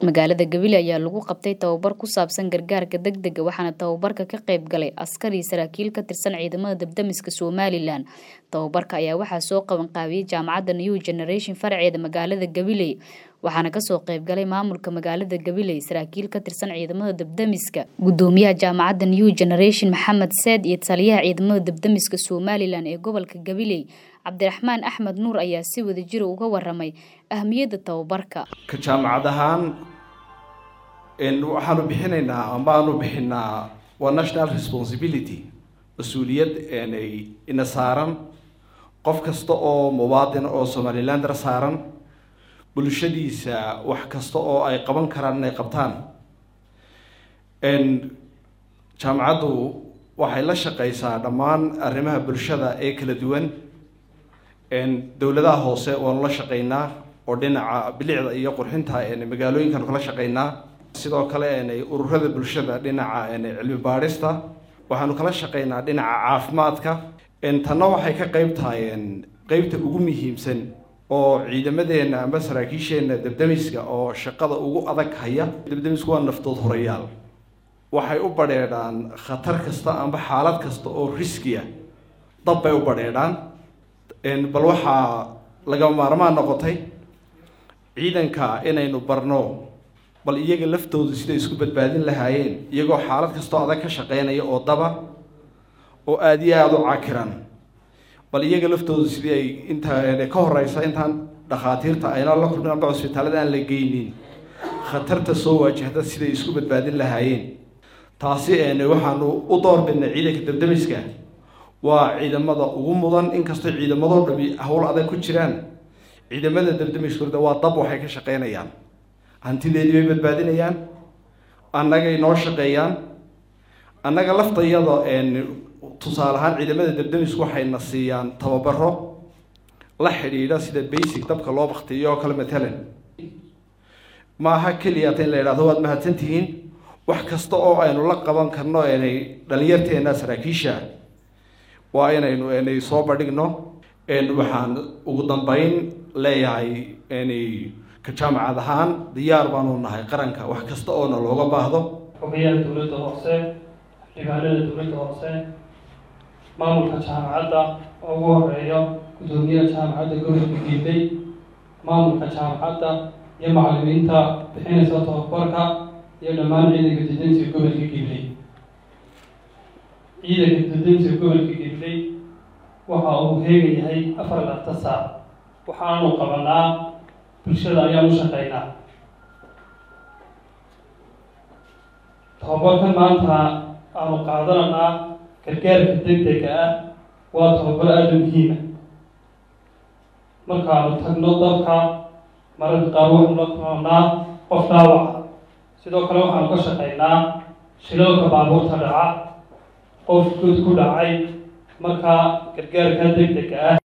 magaalada gabiley ayaa lagu qabtay tababar ku saabsan gargaarka degdega waxaana tababarka ka qayb galay askar iyo saraakiil ka tirsan ciidamada dabdamiska somalilan tababarka ayaa waxaa soo qaban qaabiyey jaamacadda new generation faraceeda magaalada gabiley waxaana kasoo qayb galay maamulka magaalada gabiley saraakiil ka tirsan ciidamada dabdamiska gudoomiyaha jaamacadda new generation maxamed seed iyo taliyaha ciidamada dabdamiska somalilan ee gobolka gabiley cabdiraxmaan axmed nuur ayaa si wada jira uga waramay ahmiyadda tababarka ka jaamacad ahaan waxaanu bixinaynaa amaanu bixinaa waa national responsibility mas-uuliyad ina saaran qof kasta oo muwaadin oo somalilander saaran bulshadiisa wax kasta oo ay qaban karaan inay qabtaan jaamacaddu waxay la shaqeysaa dhammaan arrimaha bulshada ee kala duwan dowladaha hoose waanu la shaqeynaa oo dhinaca bilicda iyo qurxinta magaalooyinkaanu kala shaqeynaa sidoo kale ururada bulshada dhinaca cilmi baadhista waxaanu kala shaqeynaa dhinaca caafimaadka tanna waxay ka qeyb tahay qeybta ugu muhiimsan oo ciidamadeena amba saraakiisheena dabdamiska oo shaqada ugu adag haya dabdamisku waa naftood horayaal waxay u badheedhaan khatar kasta amba xaalad kasta oo riskiya dab bay u badheedhaan bal waxaa lagama maarmaan noqotay ciidanka inaynu barno bal iyaga laftoodu siday isku badbaadin lahaayeen iyagoo xaalad kastoo adag ka shaqeynaya oo daba oo aada iyo aada u cakiran bal iyaga laftoodu sidii ay intaa ka horeysa intaan dhakhaatiirta ayna la kulmin amba cusbitaalada aan la geynin khatarta soo waajahda siday isku badbaadin lahaayeen taasi waxaanu u doorbidnay ciidanka dabdamiska waa ciidamada ugu mudan inkastoo ciidamadoo dhami howl adag ku jiraan ciidamada dabdamiskooda waa dab waxay ka shaqeynayaan hantideedii bay badbaadinayaan annagay noo shaqeeyaan annaga laftayada tusaale ahaan ciidamada dabdamisku waxayna siiyaan tababaro la xidhiidha sida basic dabka loo baktiyo oo kale matalan maaha keliyata in la yidhahdo waad mahadsantihiin wax kasta oo aynu la qaban karno inay dhalinyarteena saraakiisha waa inaynu inay soo bandhigno waxaan ugu dambeyn leeyahay inay ka jaamacad ahaan diyaar baanu nahay qaranka wax kasta oona looga baahdo xogayaha dowladda hoose xildhibaanada dowladda hoose maamulka jaamacadda oo ugu horeeyo guddoomiyaha jaamacadda gobolka giiley maamulka jaamacadda iyo macalimiinta bixinaysa tababarka iyo dhammaan ciidanka dadamsiga gobolka giiley ciidanka dadamsiga gobolka giiley waxa uu heega yahay afar laata saac waxaanu qabanaa bulshada ayaan u shaqeynaa tababarkan maanta aanu qaadananaa gargaarka degdega ah waa tababar aada u muhiima markaanu tagno dalka mararka qaar waxaanu la kulanaa qof dhaawaca sidoo kale waxaanu ka shaqeynaa shilalka baabuurta dhaca qof good ku dhacay markaa gargaarka degdega ah